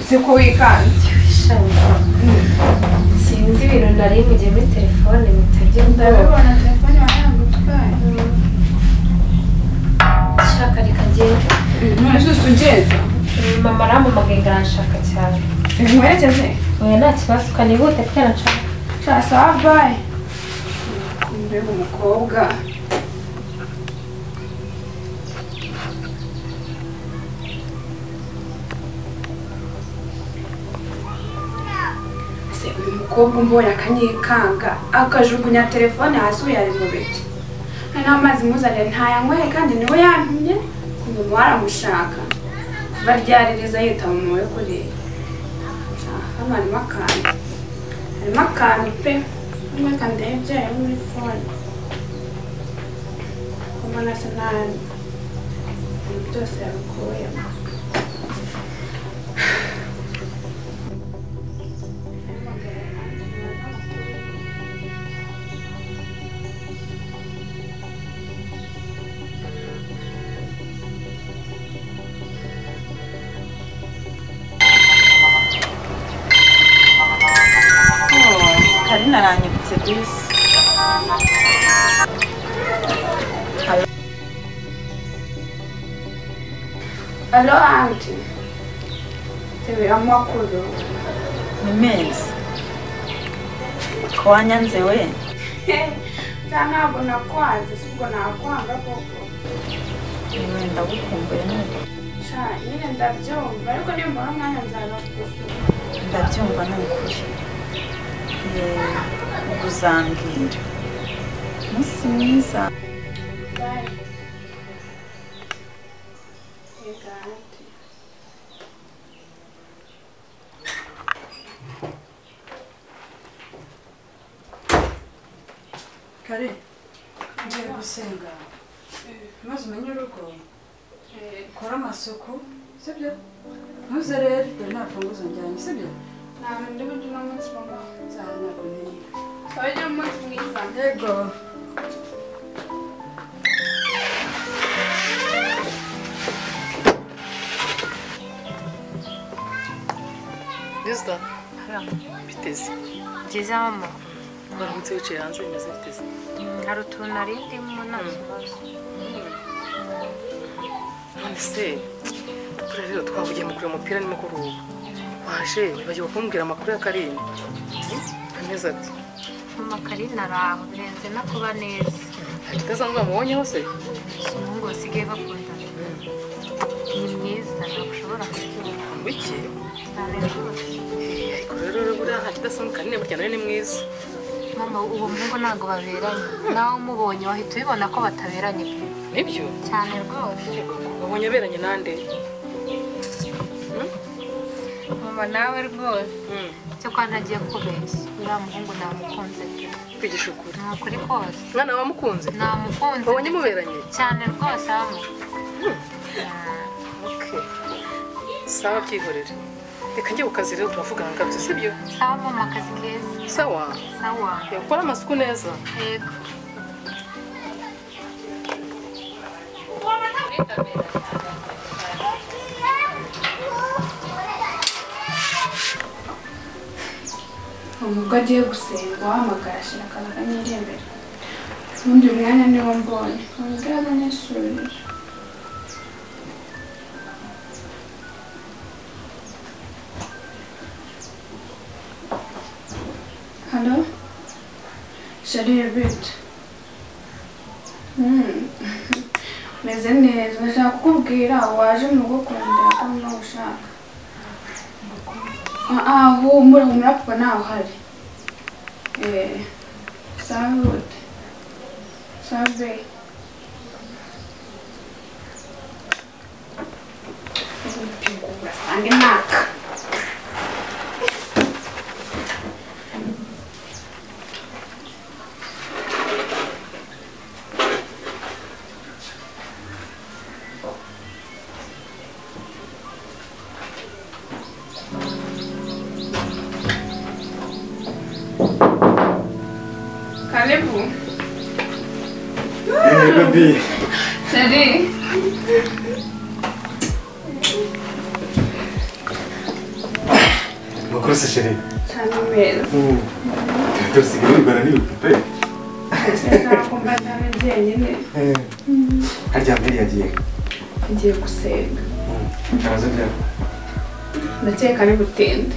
si ko wikanze sinzi ibintu nari mugihe muri telefone mutajya ndabona ndabibona telefone warangutwaye shaka reka ngende none se ugenda mama arampamagaye ngaranshaka cyane ntiwerekeze oya nta kibazo ukanihute kubera nshaka cyasaba bayi mbega umukobwa se uyu mukobwa umbonye akanyikanga akajugunya telefone hasi uyari mu biti nta mazi muzanire ntayanyweye kandi niwe yantumye umuntu waramushaka kuba ryaririza yitaba umuntu we kureba hano harimo akantu harimo akantu pe umwe kandaye ibyaye muri fone mbona se nta ibintu byose yabikuyemo karina aranyibutse bisi alo anti tewe amakuru ni meza wanyanze we nta ntabwo nakwanze si ubwo nakwanga koko niwe ndagukumbuye none sha nyine ndabyumva ariko nimbona umwanya nzabakuzura ndabyumva ni ukuri Yeee, ubuzambwira umunsi mwiza Bye. Reka anti. kare ngiye gusenga maze umenye urugo Eh, ukore amasuku sibyo ntuze rero dore nta funguzo njyanye sibyo ntabwo ndi buryo uno munsi mama nzaba ntabwo ntiye sawa ugira umunsi mwiza yego perezida hariya biteze byiza mama baramutse wicaye hanze bimeze biteze hari utuntu nari ndimo nta kibazo none se buriya rero twavugiye mu kureba umupira nimugoroba waje bagiye kumbwira amakuru ya karindwi amezi ati mama karina ari aho birenze no kuba neza kitazanzwe bamubonyeho se si umuhungu basigaye bakundana ni mwiza ntabwo ushobora kubyumva biki cyane rwose Eh, ariko rero buriya nta kidasanzwe kanini burya nawe ni mwiza mama uwo muhungu ntabwo baberanye nawe umubonye wahita ubibona ko bataberanye pe. nibyo cyane rwose wabonye aberanye nande mama nawe rwose Hmm, cyo kwa ntagiye kubeshya uriya muhungu namukunze pe kwigisha ukuri ni ukuri kose mwana wamukunze namukunze wabonye muberanye cyane rwose mama Okay. sawa byihorere reka njye ku kazi rero turavugana ngarutse sibyo sawa mama akazi keza sawa sawa yakora amasuku neza yego ubwo agiye gusenga wahamagara ashyira akantu kanyiri imbere ubundi uyu mwanya niwo mbonye ntabwo nisubirije halo shariye bita meze neza ndashaka kukubwira waje mu rugo kurandira ko nawe ushaka Ah, humura humura kuko ntawe uhari Eh, salute salve usange naka karibu Hey, baby. sheri amakuru se chere cyane meza tusigaye wibara ni upipe ese ntakumva nawe njyenyine harya mbere yagiye ngiye gusenga araza byaba ndakeka ni butinde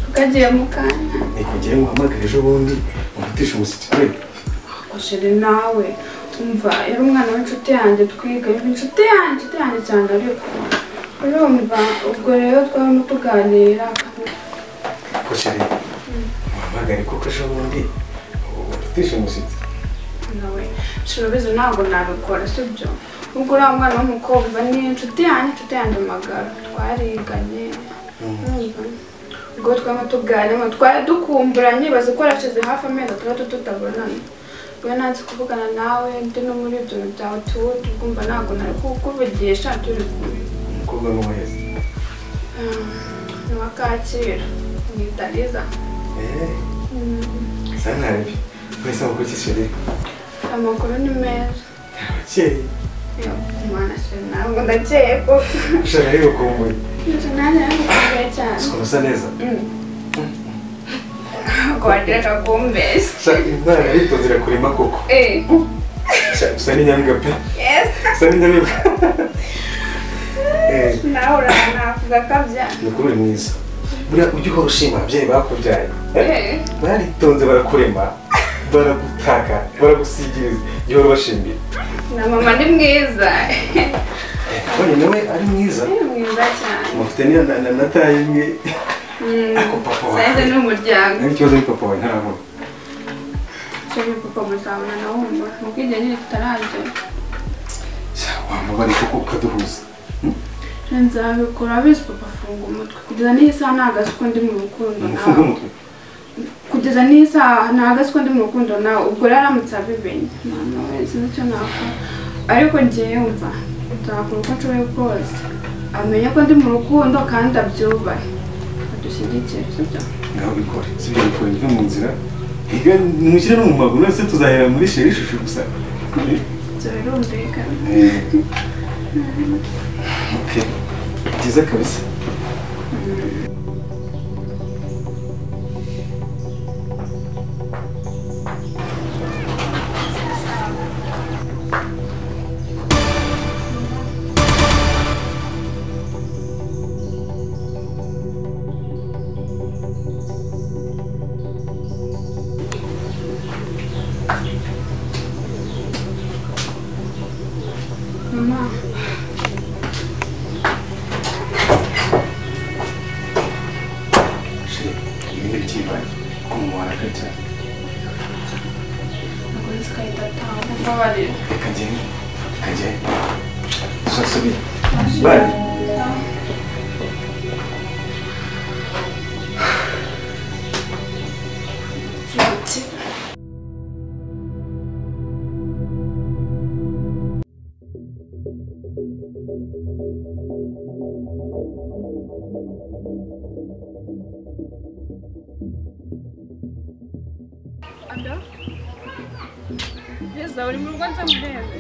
tukagiye mu kanya nikugiye muhamagare ejo bundi umutisha umusitsi pe akosheri nawe tumva yari umwana w'inshuti yanjye twiga yumva inshuti yanjye inshuti yanjye cyane ariko urumva ubwo rero twabamo tuganira ko chere muhamagare kuko ejo bundi umutisha umusitsi nawe shirabizi ntabwo nabikora sibyo ubwo uriya mwana w'umukobwa ni inshuti yanjye inshuti yanjye magara twariganye urumva ubwo twaba tuganira twari dukumburanye bazi ko yarashize hafi amezi atandatu tutabonana we nanze kuvugana nawe ndi no muri ibyo bintu byawe tuwo tugumva ntabwo nari kukuvugisha turi kumwe umukobwa n'umuhezi Mm, ni uwa kacyiru ni dariza eh sanarebe mwese amakuru ki chere amakuru ni meza abakeye yo umwana shira ntabwo ndakeye koko ushaka rero kumbuye Inzu nanjye yaramukumbuye cyane usa neza ntabwo wagira ngo akumbeshye shaka imana yitonzira kurima koko Eh, Shaka, usa n'inyambwa pe yes usa n'inyambwa eh nawe uranavuga akabya mukuru uri mwiza buriya ujya uhora ushima ababyeyi bakubyaye Eh, baritonze barakurema baragutaka baragusigiriza iyo uhora ubashimira na mama ni mwiza none nawe ari mwiza ni mwiza cyane mufite n'iyo na- na- na taye imwe Mm, ariko papa sayize wawe ni umuryango nta kibazo ari papa wawe ntarabona cyane kuko muzabona na wumva mubwo igihe nyine tutaragera Sha, wamubare kuko ukaduhuza nzabikora abizi papa afunga umutwe kugeza n'iyi saha nahagaze uko ndi mu rukundo umufunge nawe umutwe kugeza n'iyi saha nahagaze uko ndi mu rukundo nawe ubwo rero aramutse abimenye mwana we sinzi icyo nakora ariko ngiye yumva nzakora uko nshoboye kose amenye ko ndi mu rukundo kandi abyubahe adushyigikire sibyo ngaho bikore sibyo bikore njye mu nzira higa mushyire no mu maguru none se tuzahera muri sheri ishusho gusa Eh, ibyo birumvikana eh. okay byiza kabisa mama sheri ibi ni iby'ibanze kuko mu warakare cyane ntabwo nzi igahita ataha mbabarira Reka ngende, reka ngende. Turasubira. Bari. Ati, Perezida uri mu rugo nza murebe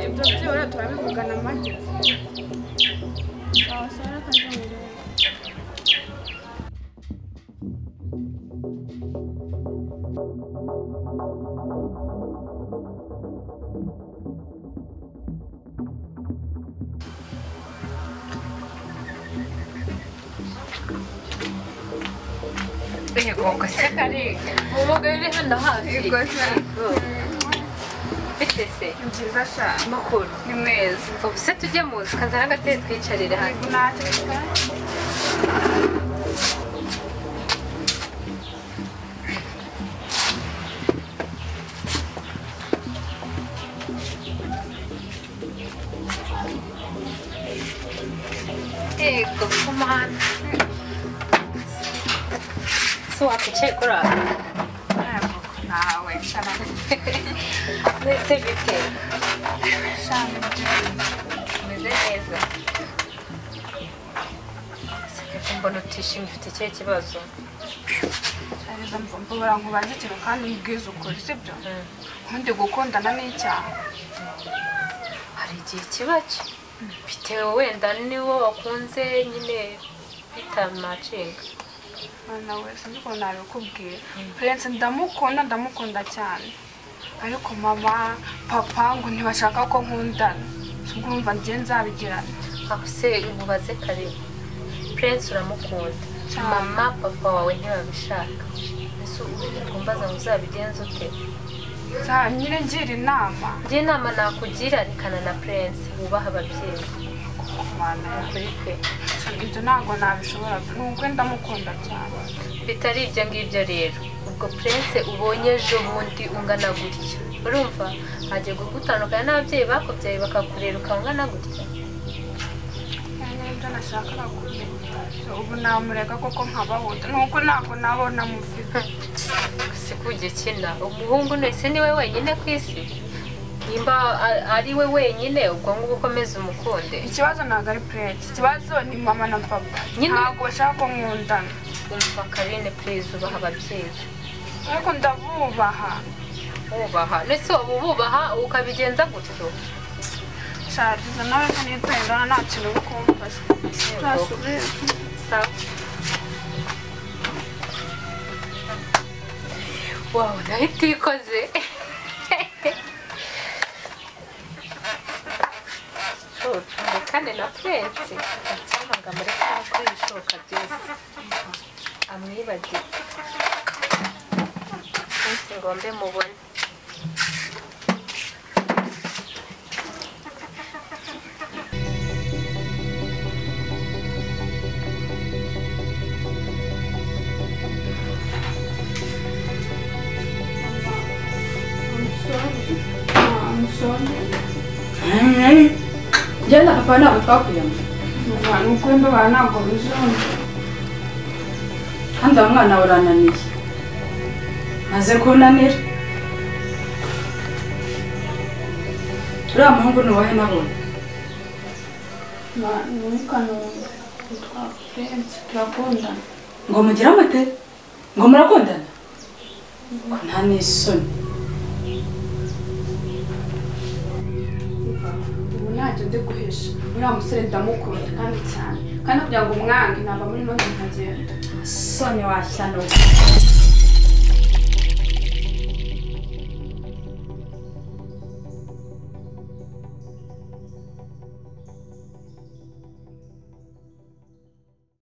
ibyo byibura turabivugana make wasara akaza murebe Igongo se kare. Umugabo uri hano hafi. ikosa Bite se? ni byiza cyane Makuru. ni meza Ubu se tujye mu nzu kazana agatebe twicarire hano. ntabwo ntacyo bitwaye Yego, kumana. So wakwicaye kuri aho. ntabwo ntawe nshaka Mbese bite? gushaka ibyo Umeze neza. Ese mbona utishimye ufite ikihe kibazo? arizo mvumbura nkubaze ikintu kandi umbwize ukuri sibyo ubundi gukundana ni icyaha hari igihe kiba bitewe wenda niwo wakunze nyine bitamacinga mwana we sinzi ukuntu nabikubwira perense ndamukunda ndamukunda cyane ariko mama papa ngo ntibashaka ko nkundana ubwo urumva njye nzabigirana aho se mubaze kareba prince uramukunda Cyane. mama papa wawe ntibabishaka ese ubu kumbaza ngo uzabigenze ute nzanyire ngira inama njye inama nakugira nikana na prince wubaha ababyeyi mwana we ukuri kwe ibyo ntabwo nabishobora nubwo ndamukunda cyane bitari ibyo ngibyo rero ubwo prince ubonye ejo bundi ungana gutya urumva agiye gutandukana n'ababyeyi bakubyaye bakakurera ukaba ungana gutya cyane ibyo nashakaga kumenya ubu namurega koko nkabahuta nuko ntabwo nabona mufite si ugikina umuhungu wese ni we wenyine ku isi nimba a- ari we wenyine ubwo ngubu ukomeze umukunde ikibazo ntabwo ari purete ikibazo ni mama na papa Nyine- ntabwo bashaka ko nkundana umva karine purize ubaha ababyeyi ariko ndabubaha wubaha ndetse waba ububaha ukabigenza gutyo Charles, nawe nitendana nta kintu uri kumfasha ntasubire sawa wawu nawe itikoze kandi na purensi acyamaga muri kano ko ibishoboka byose amwibagire munsi ngombe mubone Genda papa ntabwo twakuyama abantu ukwembe bawe ntabwo bizumva kandi uwo mwana urananiye maze kunanira uriya muhungu ni uwahe nabonye abantu witwa nunga witwa furensi turakundana ngo mugire amate ngo murakundana ngo nta n'isoni ubu ntacyo ndi guhisha uriya musore ndamukunda kandi cyane kandi kugira ngo umwange ntabwo muri none nkagenda soni washyano